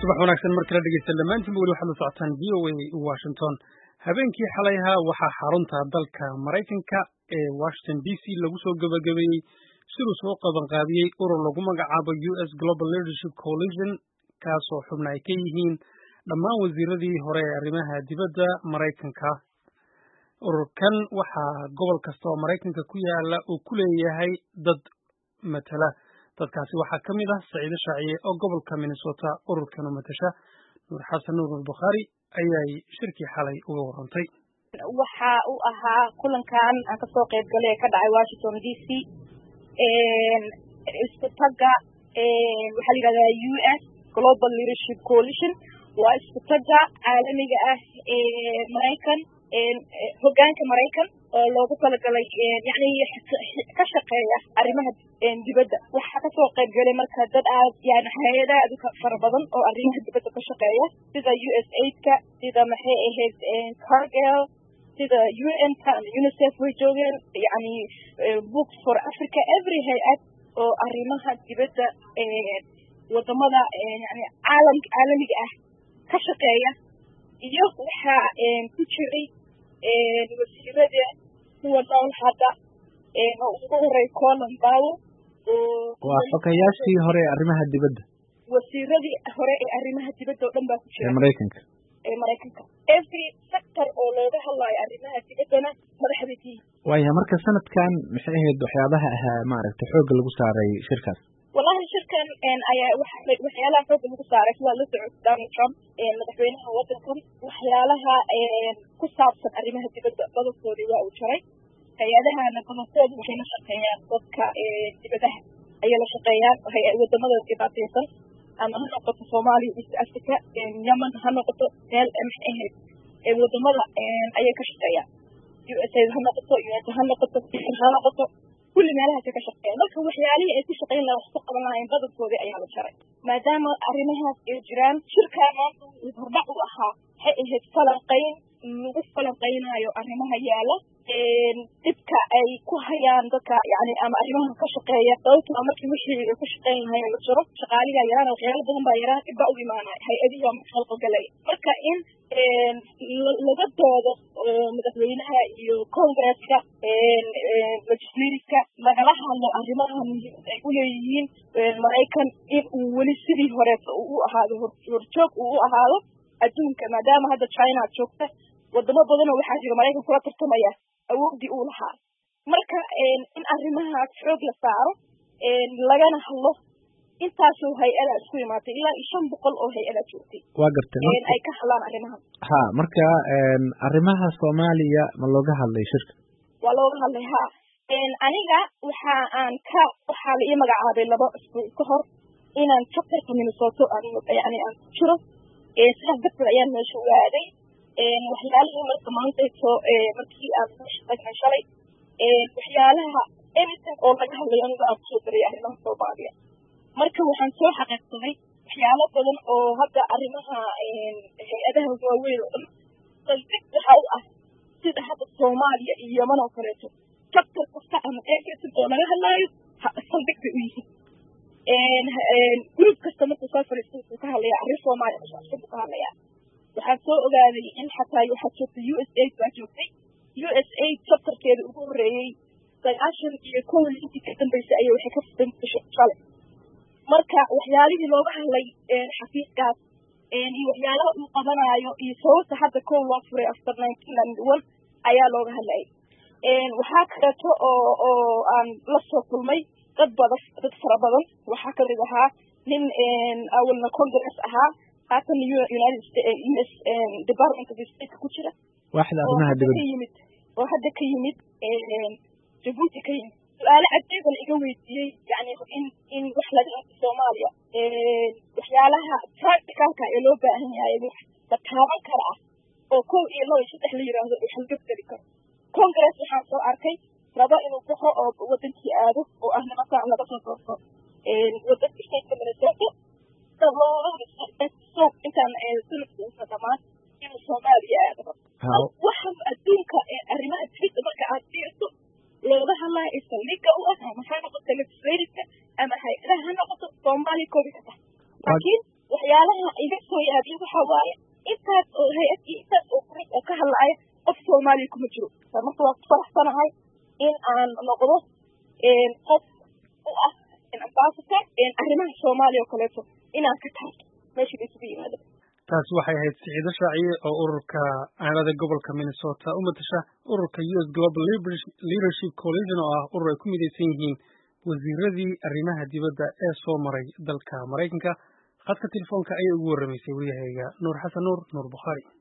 subax wanaagsan mar kale dhegeysta dhammaantiinba weli waxaad la socotaan v o a washington habeenkii xalay ahaa waxaa xarunta dalka maraykanka ee washington d c lagu soo gabagabeeyey siduu soo qabanqaabiyey urur lagu magacaabo u s global leadership coalition kaasoo xubna ay ka yihiin dhammaan wasiiradii hore ee arrimaha dibadda maraykanka ururkan waxaa gobol kasta oo maraykanka ku yaala uu ku leeyahay dad matala dadkaasi waxaa ka mid ah saciide shaaciye oo gobolka minnesota ururkan u matasha nuur xasan nuur bukhaari ayay shirkii xalay uga warantay waxa uu ahaa kulankan aan kasoo qayb galay ee ka dhacay washington d c isku tagga waxaa la yidhahdaa u s global leadership coalition waa isku tagga caalamiga ah ee maraykan hogaanka maraykan oo loogu talagalay yani ka shaqeeya arrimaha dibadda waxaa kasoo qayb galay marka dad aad yani hay-ada aad u fara badan oo arrimaha dibadda ka shaqeeya sida u s aidka sida maxay ahayd cargel sida u n ka ama unicef way joogeen yani books for africa every hay-ad oo arrimaha dibadda wadamada yani caalam caalamiga ah ka shaqeeya iyo waxaa ku jiray wasiirada kuwa nool hadda oo ugu horey colin bowl waa xogayaashii hore ee arrimaha dibadda wasiiradii hore ee arrimaha dibadda oo dhan baa ku jira ee maraykanka ee maraykanka every sector oo looga hadlayo arrimaha dibaddana madaxda tihi waaya marka sanadkan maxay ahayd waxyaabaha ahaa maaragtay xoogga lagu saaray shirkaas wallahi shirkan ayaa waxyaalaha xoogga lagu saaray sidaa la socod donald trump madaxweynaha waddankan waxyaalaha ku saabsan arrimaha dibadda badalkoodii waa uu jaray hay-adahana badankooda waxay la shaqeeyaan dadka dibadaha ayay la shaqeeyaan wadamada dhibaateysan ama ha noqoto soomaaliya east africa yemen ha noqoto meel maxay ahayd wadamada ayay ka shaqeeyaan u s a ha noqoto un ha noqoto ha noqoto kulli meelahaasay ka shaqeeyaan marka waxyaalihii ay ku shaqeyn laha wax ku qaban lahayn badankoodii ayaa la jaray maadaama arrimahaas ay jiraan shirkaa maanta hordhac u ahaa waxay ahayd falanqayn lagu falanqaynayo arrimaha yaala dhibka ay ku hayaan dadka yani ama arrimaha ka shaqeeya sababtoo markii wixii ay ku shaqeyn lahayn la jiro shaqaaligaa yaraan waxyaalo badan baa yaraan dhib baa u imaanaya hay-adihi waa maalqogalay marka in laga doodo madaxweynaha iyo congresska legislativeka lagala hadlo arrimaha muhiimad ay u leeyihiin maraykan in uu weli sidii horeeta uu u ahaado horjoog uu u ahaado adduunka maadaama hadda china joogta wadamo badanoo waxaa jira maraykan kula tartamaya awoodii uu lahaa marka in arrimahaas xoog la saaro lagana hadlo intaasoo hay-adaa isku imaatay ilaa iyo shan boqol oo hay-adaa joogtay waa gartay ay ka hadlaan arrimaha ha marka arrimaha soomaaliya ma looga hadlay shirka waa looga hadlay ha aniga waxa aan ka waxaa la ii magacaabay laba isbuuc ka hor inaan chapterka minnesota yani aan ku jiro sidaas darteed ayaan meesha ogaaday waxyaalihii marka maantayto markii aan meesha tagnay shalay waxyaalaha anything oo laga hadlayo aniga aan kusoo daray arrimaha soomaaliya marka waxaan soo xaqiiqsaday waxyaalo badan oo hadda arrimaha hay-adaha waaweyn oo dhan saldhig waxa u ah sida hadda soomaaliya iyo yeman oo kaleeto chapter kasta ama eekesid oo laga hadlaayo saldhig bay u yihiin group kasta markuu soo fadhiisto wuxuu ka hadlayaa arrin soomaaliya kusaabsan buu ka hadlayaa waxaan soo ogaaday in xataa waxaa joogtay u s aid baa joogtay u s aid chapterkeeda ugu horreeyey sagaashan iyo kow intii ka dambeysay ayay waxay ka fudantay shalay marka waxyaalihii looga hadlay xafiiskaas iyo waxyaalaha uu qabanaayo iyo sababta hadda kow loo furay after nineteen ninety one ayaa looga hadlayay waxaa kaleeto oo oo aan la soo kulmay dad badan dad fara badan waxaa kamid ahaa nin awalna congress ahaa haatan united states us department of state ku jira waaxda arrimaha dibadda yimid oo hadda ka yimid jabuuti ka yimid su-aalo cadeeba la iga weydiiyey yani in in wax laga qabto soomaaliya waxyaalaha practicalka ee loo baahan yahay wax la taaban kara ah oo kow iyo laba iyo saddex la yiraahdo wax laga geli karo congress waxaan soo arkay raba inuu baxo oo wadankii aado oo ah nimankaan laga soo doorto wadanka stateka minnesota so intaan sanadka uusa dhamaan inuu soomaaliya aado waxa adduunka arrimaha dibadda marka aad fiirto looga hadlaya ee saldhigga u ah ama ha noqoto legislativeka ama hay-adaha ha noqoto soomaaliya koobi ka tahay laakiin waxyaala waxyaalaha iga soo yaabiya waxa waaye intaas oo hay-ad iyo intaas oo gurub oo ka hadlaya qof soomaaliya kuma jiro marka waa ku faraxsanahay in aan noqdo qof u ah ambassador arrimaha soomaaliya oo kaleeto inaan ka taabto meesha la isugu yimaado taasi waxay ahayd siciido shaaciye oo ururka aanada gobolka minnesota u matasha ururka u s global leadership coalition oo ah urur ay ku midaysan yihiin wasiiradii arrimaha dibadda ee soo maray dalka maraykanka khadka telefoonka ayay ugu warramaysay waryahayga nuur xasan nuur nuur bukhaari